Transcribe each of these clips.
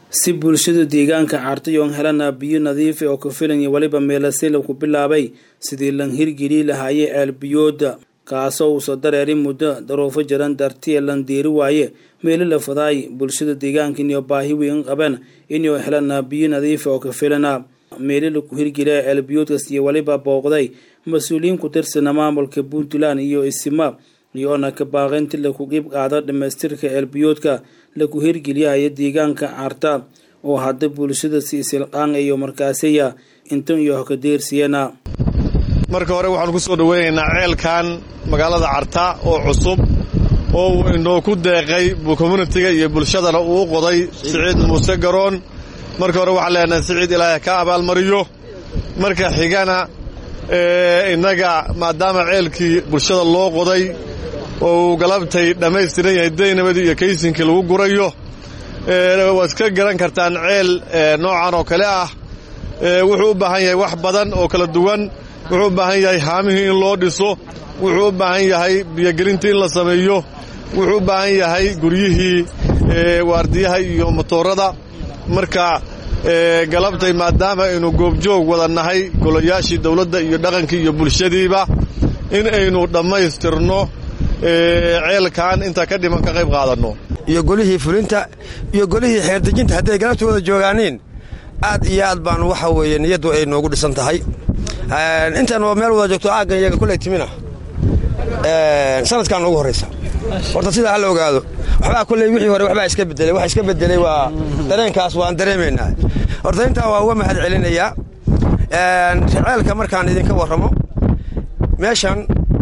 si bulshada deegaanka cartayoon helana biyo nadiifa oo ku filan iyo weliba meelasila ku bilaabay sidii lan hirgeli lahaayee ceelbiyooda kaasoo uusa dareerin muddo daruufo jaran dartiya lan deeri waaye meelo la fadaay bulshada deegaanka inay baahi weyn qabeen inay helana biyo nadiifa oo ku filana meelo laku hirgeliya ceelbiyoodkas iyo weliba booqday mas-uuliyiin ku tirsana maamulka puntland iyo isima iyoona ka baaqaynti laku qeyb qaado dhamaystirka ceelbiyoodka laku hirgeliyahaya deegaanka carta oo hadda bulshada si isilqaan iyo markaasiya intan iyo hakadeersiyana marka hore waxaanu ku soo dhoweynaynaa ceelkan magaalada carta oo cusub oo uu inoo ku deeqay communitiga iyo bulshadana uu qoday siciid muuse garoon marka hore waxaan leenahay siciid ilaahay ka abaalmariyo marka xigana innaga maadaama ceelkii bulshada loo qoday oo uu galabtay dhammaystiran yahay daynabadii iyo kaysinkii lagu gurayo waad ka garan kartaan ceel noocan oo kale ah wuxuu u baahan yahay wax badan oo kala duwan wuxuu u baahan yahay haamihii in loo dhiso wuxuu u baahan yahay biyogelintii in la sameeyo wuxuu u baahan yahay guryihii waardiyaha iyo motoorada marka galabtay maadaama aynu goobjoog wada nahay golayaashii dawladda iyo dhaqankii iyo bulshadiiba in aynu dhammaystirno ceelkan inta ka dhiman ka qayb qaadanno iyo golihii fulinta iyo golihii xeerdejinta hadday galabta wada joogaaniin aad iyo aad baan waxa weeye niyaddu ay noogu dhisan tahay intaan waa meel wada joogto aaggan iyaga kuley timina sanadkan ugu horraysa horta sidaa hala ogaado waxbaa kulley wixii hore waxbaa iska bedelay wax iska bedelay waa dareenkaas waan dareemaynaa horta intaa waa uga mahad celinayaa ceelka markaan idinka warramo meeshan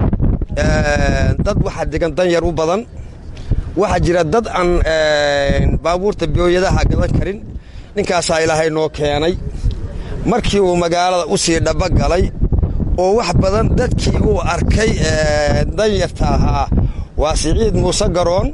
dad waxaa degan danyar u badan waxaa jira dad aan baabuurta biyooyadaha gadan karin ninkaasaa ilaahay noo keenay markii uu magaalada u sii dhaba galay oo wax badan dadkii uu arkay danyarta ahaa waa siciid muuse garoon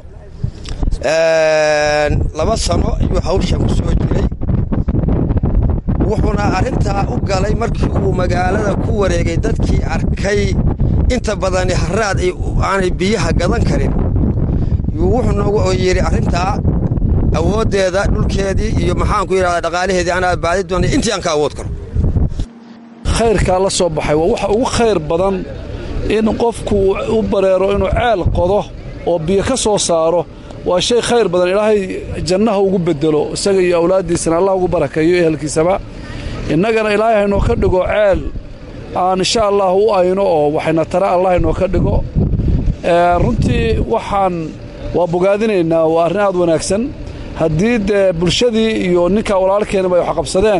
laba sano ayuu hawsha ku soo jiray wuxuuna arrintaa u galay markii uu magaalada ku wareegay dadkii arkay inta badani haraad aanay biyaha gadan karin wuxuu noogu yidhi arrintaa awooddeeda dhulkeedii iyo maxaanku yidhahdaa dhaqaalaheedii anaa baadi doonay intii aan ka awood karo khayrkaa la soo baxay waa waxa ugu khayr badan in qofku u bareero inuu ceel qodo oo biyo ka soo saaro waa shay khayr badan ilaahay jannaha ugu bedelo isaga iyo awlaaddiisana allah ugu barakeeyo ehelkiisaba innagana ilaahay haynoo ka dhigo ceel aan insha allah u ayno oo waxayna tara allah haynoo ka dhigo runtii waxaan waa bogaadinaynaa waa arrin aad wanaagsan haddii dee bulshadii iyo ninkaa walaalkeenaba ay waxqabsadeen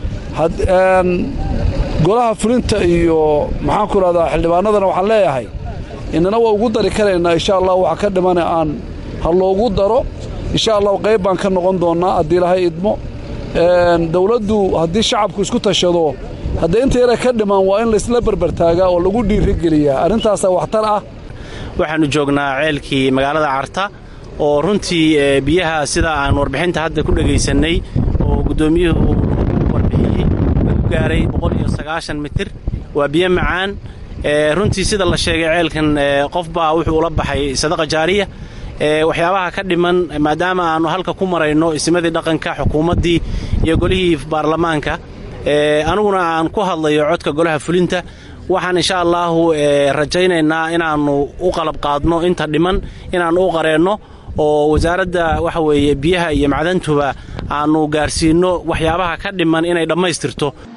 golaha fulinta iyo maxaanku idhahdaa xildhibaanadana waxaan leeyahay inana waa ugu dari karaynaa insha allah waxa ka dhimana aan ha loogu daro insha allah qayb baan ka noqon doonnaa haddii ilaahay idmo dawladdu haddii shacabku isku tashado haddee inta yare ka dhiman waa in laysla berbertaagaa oo lagu dhiirigeliyaa arrintaasaa waxtar ah waxaannu joognaa ceelkii magaalada carta oo runtii biyaha sida aan warbixinta hadda ku dhegaysannay oo guddoomiyuhu u warbixiyey ku gaaray mitir waa biyo macaan runtii sida la sheegay ceelkan qof baa wuxuu ula baxay sadaqa jaariya waxyaabaha ka dhiman maadaama aannu halka ku marayno ismadii dhaqanka xukuumaddii iyo golihii baarlamaanka aniguna aan ku hadlayo codka golaha fulinta waxaan insha allaahu rajaynaynaa inaannu u qalab qaadno inta dhiman inaannu u qareenno oo wasaaradda waxa weeye biyaha iyo macdantuba aannu gaarsiinno waxyaabaha ka dhiman inay dhammaystirto